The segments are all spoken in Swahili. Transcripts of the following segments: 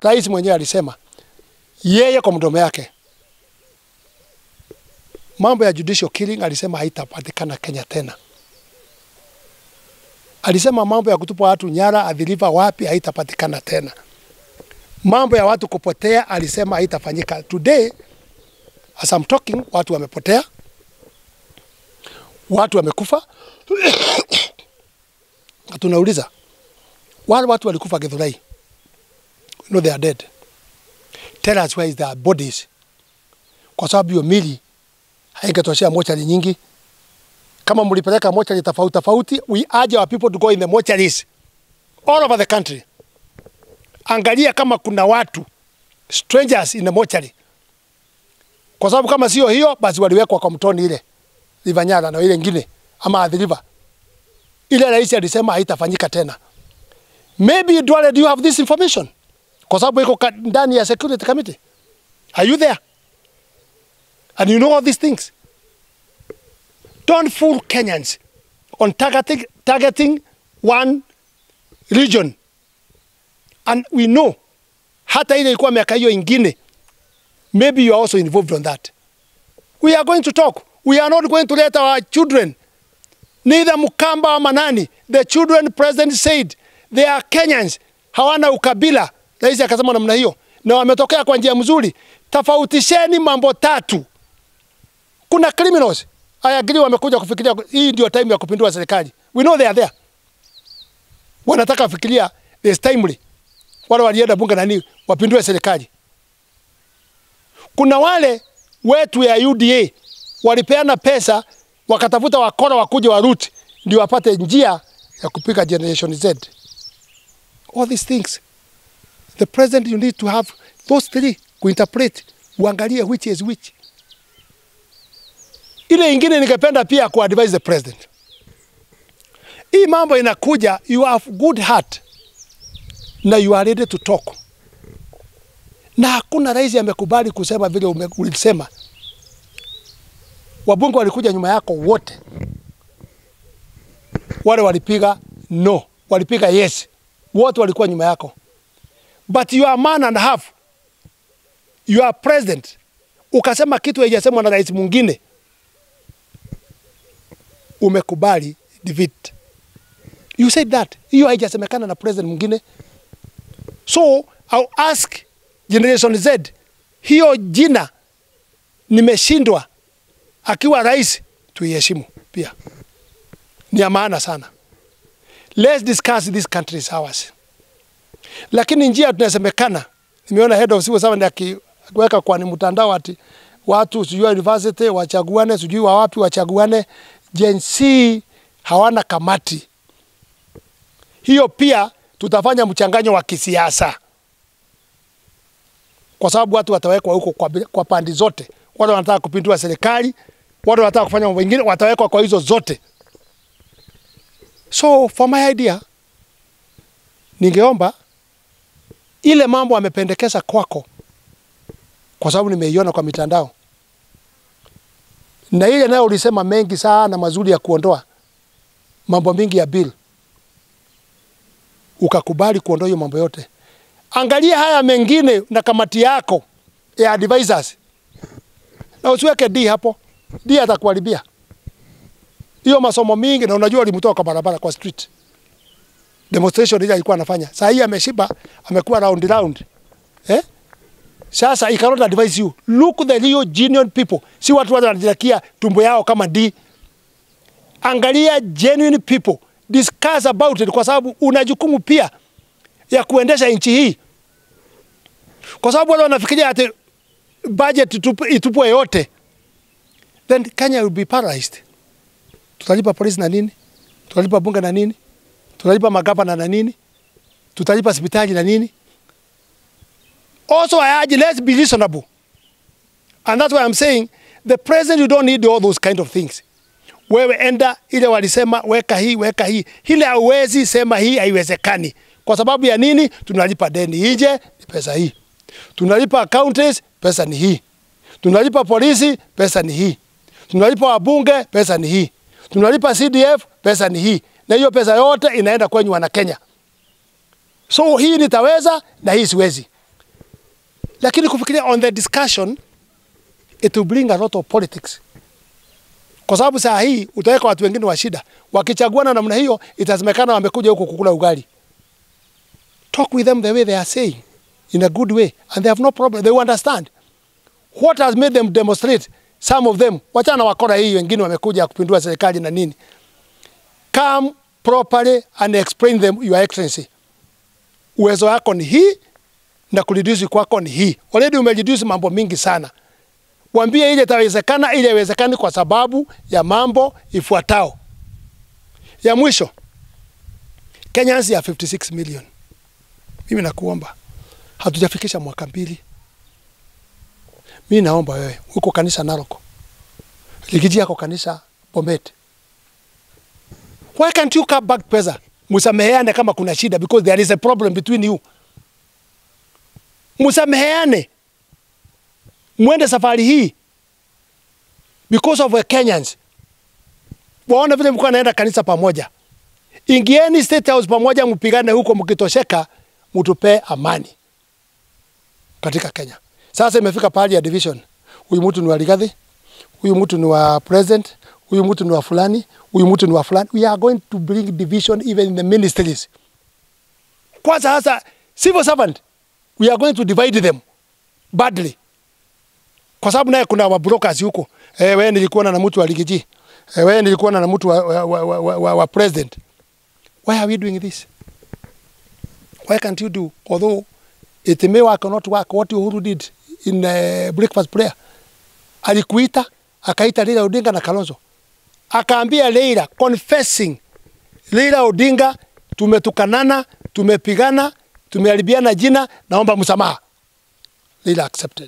rais mwenyewe alisema yeye kwa mdomo yake mambo ya judicial killing alisema haitapatikana Kenya tena. Alisema mambo ya kutupa watu nyara adhiriva wapi haitapatikana tena. Mambo ya watu kupotea alisema haitafanyika. Today as I'm talking, watu wamepotea, watu wamekufa. Na tunauliza wale watu walikufa Githurai, we know they are dead. Tell us where is their bodies, kwa sababu hiyo mili haingetoshea mochari nyingi. Kama mlipeleka mochari tofauti tofauti, we urge our people to go in the mortuaries all over the country. Angalia kama kuna watu strangers in the mortuary, kwa sababu kama sio hiyo, basi waliwekwa kwa mtoni ile River Nyala na ile ingine ama Athi River. Ile rais alisema haitafanyika tena. Maybe Duale, do you have this information? Kwa sababu iko ka- ndani ya security committee. Are you there? And you know all these things. Don't fool Kenyans on targeting, targeting one region. And we know hata ile ilikuwa miaka hiyo ingine, maybe you are also involved on that. We are going to talk. We are not going to let our children, neither Mukamba ama nani, the children president said they are Kenyans, hawana ukabila. Rais akasema namna hiyo, na wametokea kwa njia mzuri. Tofautisheni mambo tatu. Kuna criminals I agree, wamekuja kufikiria hii ndio time ya kupindua serikali. We know they are there, wanataka kufikiria this timely. Wale walienda bunge nani wapindue serikali. Kuna wale wetu ya UDA walipeana pesa wakatafuta wakora wakuje waruti ndio wapate njia ya kupika generation Z. All these things the president you need to have those three kuinterpret, uangalie which is which. Ile ingine ningependa pia kuadvise the president, hii mambo inakuja, you have good heart na you are ready to talk, na hakuna rais amekubali kusema vile ume- ulisema. Wabunge walikuja nyuma yako wote, wale walipiga no, walipiga yes, wote walikuwa nyuma yako, but you are man and a half, you are president, ukasema kitu haijasemwa na rais mwingine, umekubali defeat. You said that. Hiyo haijasemekana na president mwingine. So I'll ask Generation Z, hiyo jina nimeshindwa akiwa rais, tuiheshimu pia, ni ya maana sana. Let's discuss this country is ours. Lakini njia tunasemekana, nimeona head of civil servant aki- akiweka kwa ni mtandao ati watu sijui wa university wachaguane, sijui wa wapi wachaguane. Gen Z hawana kamati hiyo, pia tutafanya mchanganyo wa kisiasa, kwa sababu watu watawekwa huko kwa, kwa pandi zote. Wale wanataka kupindua serikali, wale wanataka kufanya mambo mengine, watawekwa kwa hizo zote. So for my idea, ningeomba ile mambo amependekeza kwako, kwa sababu nimeiona kwa mitandao, na ile nayo ulisema mengi sana mazuri ya kuondoa mambo mingi ya bill, ukakubali kuondoa hiyo mambo yote. Angalia haya mengine na kamati yako ya advisors, na usiweke D hapo. D atakuharibia hiyo masomo mingi, na unajua alimtoa kwa barabara kwa street demonstration ile alikuwa anafanya. Saa hii ameshiba, amekuwa round round. Eh? Sasa I cannot advise you. Look the real genuine people. Si watu wale wanajitakia tumbo yao kama D. Angalia genuine people. Discuss about it kwa sababu una jukumu pia ya kuendesha nchi hii. Kwa sababu wale wanafikiria ati budget itupu- itupwe yote. Then Kenya will be paralyzed. Tutalipa polisi na nini? Tutalipa bunge na nini? tutalipa magavana na nini, tutalipa hospitali na nini. Also, I urge let's be reasonable, and that's why I'm saying the president you don't need all those kind of things. Wewe enda ile walisema weka hii weka hii, ile hauwezi sema hii haiwezekani. Kwa sababu ya nini? Tunalipa deni nje, ni pesa hii. Tunalipa counties, pesa ni hii. Tunalipa polisi, pesa ni hii. Tunalipa wabunge, pesa ni hii. Tunalipa CDF, pesa ni hii na hiyo pesa yote inaenda kwenye wana Kenya. So hii nitaweza na hii siwezi. lakini kufikiria on the discussion it will bring a lot of politics kwa sababu saa hii utaweka watu wengine wa shida wakichaguana namna hiyo itasemekana wamekuja huku kukula ugali talk with them the way they are saying in a good way and they have no problem they will understand what has made them demonstrate some of them wachana wakora hii wengine wamekuja kupindua serikali na nini come properly and explain them your excellency uwezo wako ni hii na kureduce kwako ni hii already umereduce mambo mingi sana wambie ile itawezekana ile iwezekani kwa sababu ya mambo ifuatao ya mwisho Kenyans ya 56 million mimi nakuomba hatujafikisha mwaka mbili mimi naomba wewe uko kanisa Narok Ligiji yako kanisa Bomet why can't you come back pesa msameheane kama kuna shida because there is a problem between you msameheane mwende safari hii because of the Kenyans waone vile mlikuwa naenda kanisa pamoja ingieni state house pamoja mpigane huko mkitosheka mtupe amani katika Kenya sasa imefika pahali ya division huyu mtu ni wa Rigathi huyu mtu ni wa president huyu mtu ni wa fulani huyu mtu ni wa fulani we are going to bring division even in the ministries kwanza hasa civil servant we are going to divide them badly kwa sababu naye kuna wabrokers huko eh, wewe nilikuwa na mtu wa Rigiji eh, wewe nilikuwa na mtu wa, wa, wa, wa, wa, wa president why are we doing this why can't you do although it may work or not work what Uhuru did in uh, breakfast prayer alikuita akaita Raila Odinga na Kalonzo akaambia Raila confessing Raila Odinga tumetukanana tumepigana tumeharibiana jina naomba msamaha Raila accepted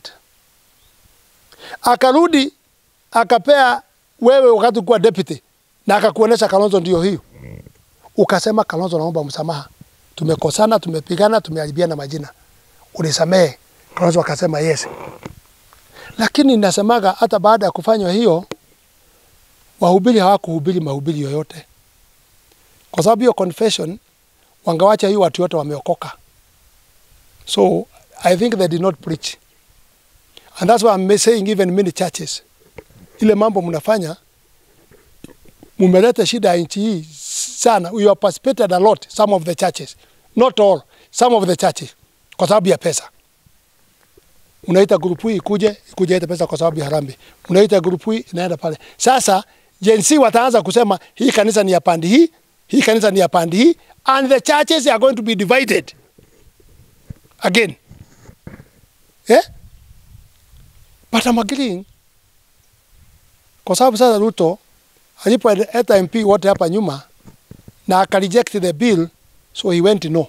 akarudi akapea wewe wakati kuwa deputy na akakuonesha Kalonzo ndio hiyo ukasema Kalonzo naomba msamaha tumekosana tumepigana tumeharibiana majina unisamehe Kalonzo akasema yes lakini nasemaga hata baada ya kufanywa hiyo wahubiri hawakuhubiri mahubiri yoyote kwa sababu hiyo confession wangawacha hiyo watu wote wameokoka so i think they did not preach and that's why I'm saying even many churches ile mambo mnafanya mumeleta shida ya nchi hii sana you have participated a lot some of the churches not all some of the churches kwa sababu ya pesa unaita grupu hii ikuje ikuje ita pesa kwa sababu ya harambee unaita grupu hii inaenda pale sasa jensi wataanza kusema hii kanisa ni ya pandi hii hii kanisa ni ya pandi hii and the churches are going to be divided again eh? but I'm agreeing kwa sababu sasa Ruto alipoleta MP wote hapa nyuma na akareject the bill so he went no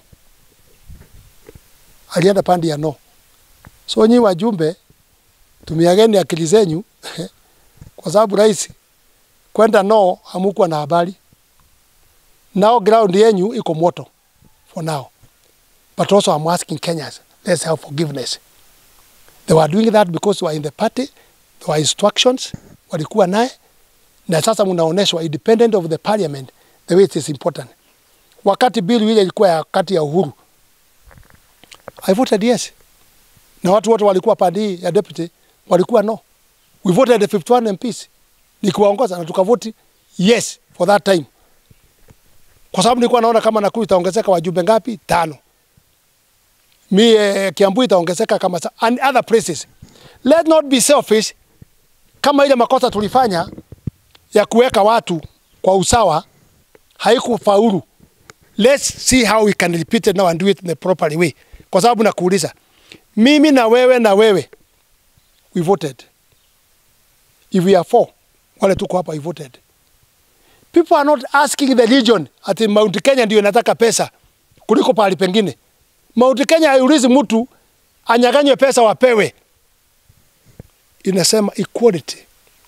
alienda pandi ya no so nyi wajumbe tumiageni akili zenyu kwa sababu rais kwenda no hamukuwa na habari now ground yenyu iko moto for now but also I'm asking Kenyans let's have forgiveness they were doing that because they were in the party there were instructions walikuwa naye na sasa mnaoneshwa independent of the parliament the way it is important wakati bill ile ilikuwa ya kati ya Uhuru I voted yes na watu wote walikuwa pande ya deputy walikuwa no we voted the 51 MPs nikiwaongoza na tukavoti yes for that time kwa sababu nilikuwa naona kama Nakuru itaongezeka wajumbe ngapi tano mi eh, Kiambu itaongezeka kama sa- and other places let not be selfish kama ile makosa tulifanya ya kuweka watu kwa usawa haikufaulu let's see how we can repeat it now and do it in the proper way kwa sababu nakuuliza mimi na wewe na wewe we voted if we are four wale tuko hapa we voted people are not asking the region ati Mount Kenya ndio inataka pesa kuliko pahali pengine Mount Kenya haiulizi mtu anyaganywe pesa wapewe inasema equality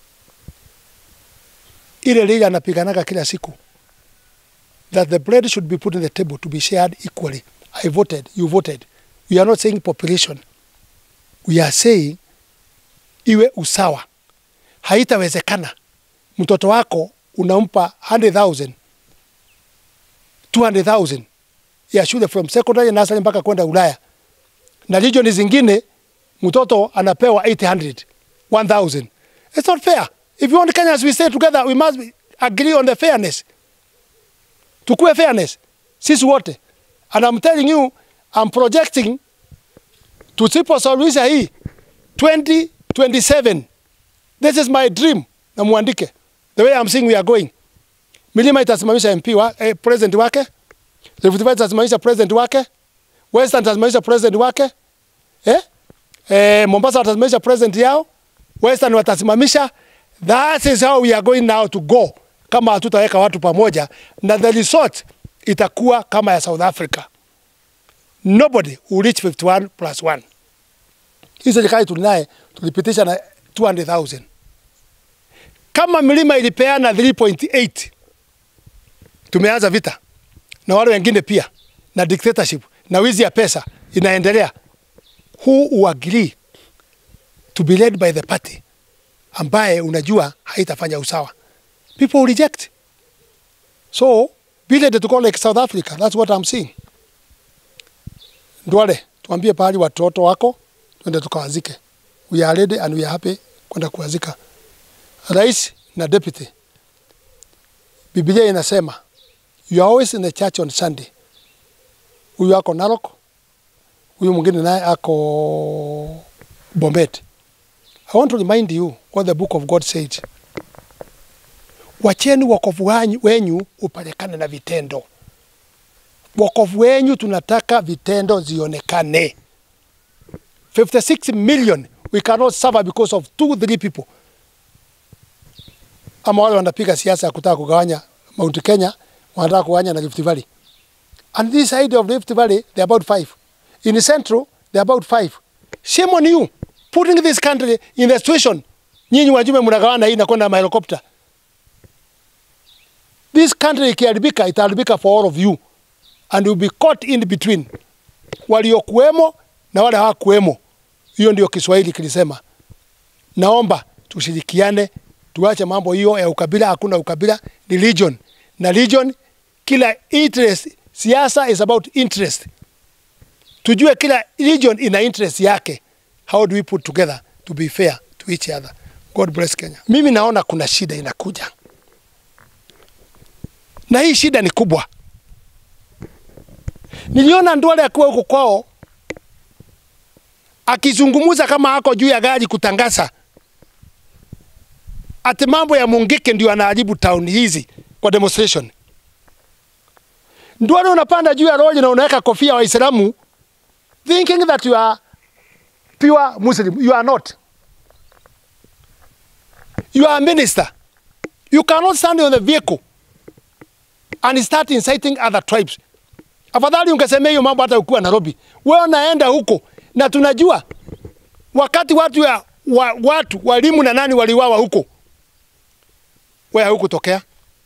ile lile anapiganaga kila siku that the bread should be put on the table to be shared equally I voted you voted we are not saying population we are saying iwe usawa haitawezekana mtoto wako unampa 100,000 200,000 ya shule from secondary nursery mpaka kwenda Ulaya na region zingine mtoto anapewa 800 1000 it's not fair if you want Kenyans we stay together we must be- agree on the fairness tukue fairness sisi wote and I'm telling you I'm projecting tusiposuluhisha hii 2027 this is my dream na muandike the way I'm seeing we are going milima itasimamisha MP wa, eh, president wake Rift Valley itasimamisha president wake Western itasimamisha president wake eh? Eh, Mombasa watasimamisha president yao Western watasimamisha that is how we are going now to go kama hatutaweka watu pamoja na the resort itakuwa kama ya South Africa nobody will reach 51 plus 1 hii serikali tulinaye tulipitisha na 200,000 kama milima ilipeana 3.8 tumeanza vita na wale wengine pia na dictatorship na wizi ya pesa inaendelea who will agree to be led by the party ambaye unajua haitafanya usawa people will reject so be ready to go like South Africa that's what I'm seeing Ndwale tuambie pahali watoto wako twende tukawazike we are ready and we are happy kwenda kuwazika rais na deputy Biblia inasema you are always in the church on Sunday. Huyu ako Narok, huyu mwingine naye ako Bomet. I want to remind you what the book of God says. Wacheni wokovu wanyu- wenyu upelekane na vitendo. Wokovu wenyu tunataka vitendo zionekane. 56 million we cannot suffer because of two three people ama wale wanapiga siasa ya kutaka kugawanya Mount Kenya, wanataka kugawanya na Rift Valley. And this side of Rift Valley, they're about five. In the central, they're about five. Shame on you, putting this country in the situation. Nyinyi wajumbe mnagawana hii na kwenda mahelikopta. This country ikiharibika, itaharibika for all of you. And you'll be caught in between. Waliokuwemo na wale hawakuwemo. Hiyo ndio Kiswahili kilisema. Naomba tushirikiane, tuache mambo hiyo ya ukabila. Hakuna ukabila, ni religion na religion, kila interest. Siasa is about interest. Tujue kila religion ina interest yake. How do we put together to be fair to each other? God bless Kenya. Mimi naona kuna shida inakuja, na hii shida ni kubwa. Niliona Ndwale akiwa huko kwao akizungumza kama ako juu ya gari kutangaza ati mambo ya Mungiki ndio anaharibu town hizi kwa demonstration. Ndwale unapanda juu ya lori na unaweka kofia Waislamu thinking that you are pure Muslim. You are not. You are a minister. You cannot stand on the vehicle and start inciting other tribes. Afadhali ungesemea hiyo mambo hata ukiwa Nairobi. Wewe unaenda huko na tunajua wakati watu ya, wa, watu walimu na nani waliwawa huko, wewe hukutokea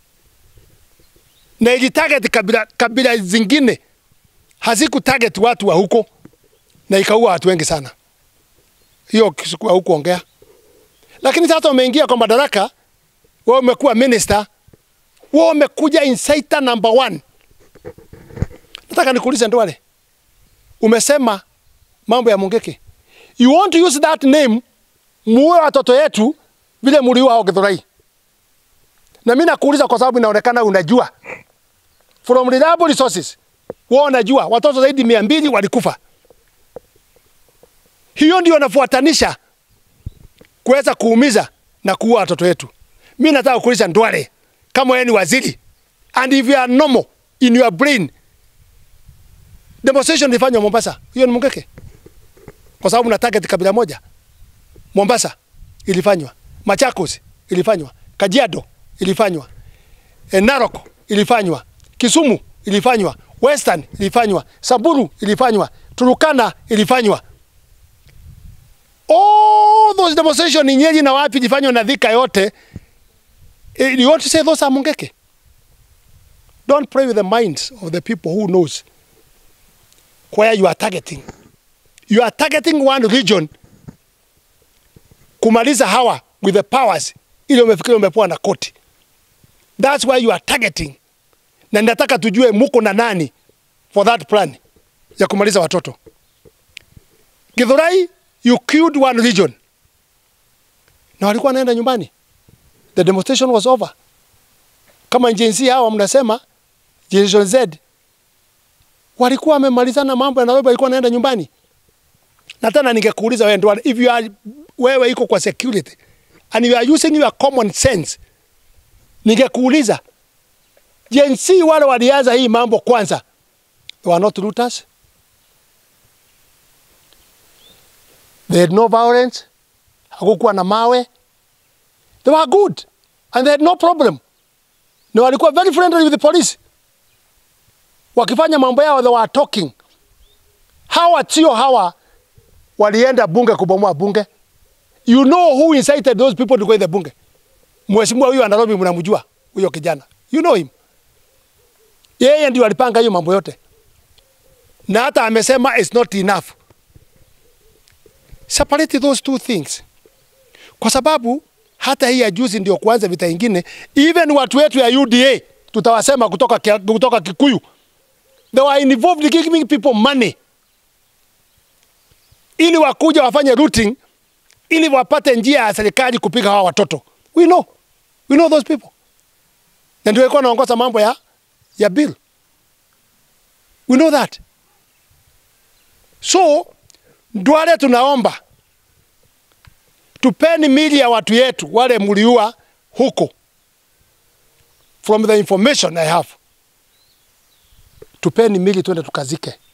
na ili target kabila, kabila zingine haziku target watu wa huko na ikaua watu wengi sana. Hiyo sikuwa hukuongea, lakini sasa umeingia kwa madaraka, wewe umekuwa minister, wewe umekuja inciter number one. Nataka nikuulize Ndwale, umesema mambo ya Mungiki, you want to use that name muue watoto yetu vile muliua hao Githurai. Na mimi nakuuliza kwa sababu inaonekana unajua from reliable resources, wewe unajua watoto zaidi mia mbili walikufa. Hiyo ndio nafuatanisha kuweza kuumiza na kuua watoto wetu. Mimi nataka kuuliza Ndwale, kama wewe ni waziri and if you are normal in your brain, demonstration ilifanywa Mombasa, hiyo ni Mungiki kwa sababu na target kabila moja. Mombasa ilifanywa, Machakos ilifanywa, Kajiado ilifanywa, e, Narok ilifanywa, Kisumu ilifanywa, Western ilifanywa, Samburu ilifanywa, Turukana ilifanywa. All those demonstration ni Nyeri na wapi ilifanywa na Thika yote. Eh, You want to say those are Mungiki? Don't play with the minds of the people who knows where you are targeting. You are targeting one region kumaliza hawa with the powers ili umefikiri umepewa na koti. That's why you are targeting. Na nataka tujue muko na nani for that plan ya kumaliza watoto. Githurai you killed one region na walikuwa wanaenda nyumbani the demonstration was over kama jinsi hawa mnasema generation Z walikuwa wamemalizana mambo ya Nairobi walikuwa wanaenda nyumbani na tena ningekuuliza wewe ndio if you are wewe iko kwa security and you are using your common sense ningekuuliza Gen Z wale walianza hii mambo kwanza they were not looters they had no violence hakukuwa na mawe they were good and they had no problem na walikuwa very friendly with the police wakifanya mambo yao they were talking hawa sio hawa walienda bunge kubomoa bunge you know who incited those people to go in the bunge mheshimiwa huyo wa Nairobi mnamjua huyo kijana you know him yeye ndio alipanga hiyo mambo yote na hata amesema it's not enough separate those two things kwa sababu hata hii ya juzi ndio kuanza vita ingine even watu wetu ya UDA tutawasema kutoka, Kia- kutoka Kikuyu they were involved giving people money ili wakuja wafanye routing ili wapate njia ya serikali kupiga hawa watoto we know we know those people na ndio walikuwa wanaongoza mambo ya ya bill we know that so ndwale tunaomba tupeni mili ya watu yetu wale mliua huko from the information I have tupeni mili twende tukazike